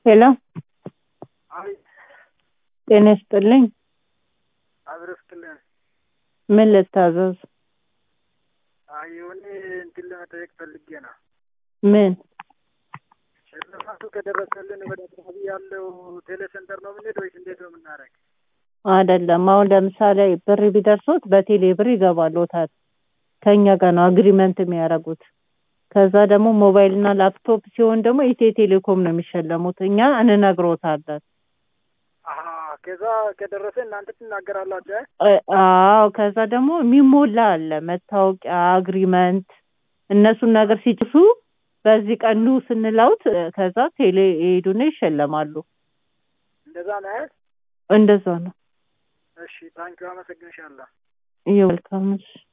ሄሎ አይ ጤና ይስጥልኝ። አብረስትልን ምን ልታዘዝ? አይ የሆነ እንትን ለመጠየቅ ፈልጌ ነው። ምን? ሽልማቱ ከደረሰልን ወደ አካባቢ ያለው ቴሌ ሴንተር ነው የምንሄድ ወይስ እንዴት ነው የምናደርግ? አይደለም። አሁን ለምሳሌ ብር ቢደርሶት በቴሌ ብር ይገባሎታል። ከኛ ጋር ነው አግሪመንት የሚያደርጉት። ከዛ ደግሞ ሞባይል እና ላፕቶፕ ሲሆን ደግሞ ኢትዮ ቴሌኮም ነው የሚሸለሙት። እኛ እንነግሮታለን። አሀ ከዛ ከደረሰ እናንተ ትናገራላችሁ። እ? እ- አዎ ከዛ ደግሞ የሚሞላ አለ መታወቂያ፣ አግሪመንት እነሱን ነገር ሲጭሱ በዚህ ቀን ኑ ስንለውት እ፣ ከዛ ቴሌ ይሄዱና ይሸለማሉ። እንደዛ ነው አይደል? እንደዛ ነው። እሺ ታንኪዩ አመሰግንሻለሁ። ይኸው መልካም እሺ።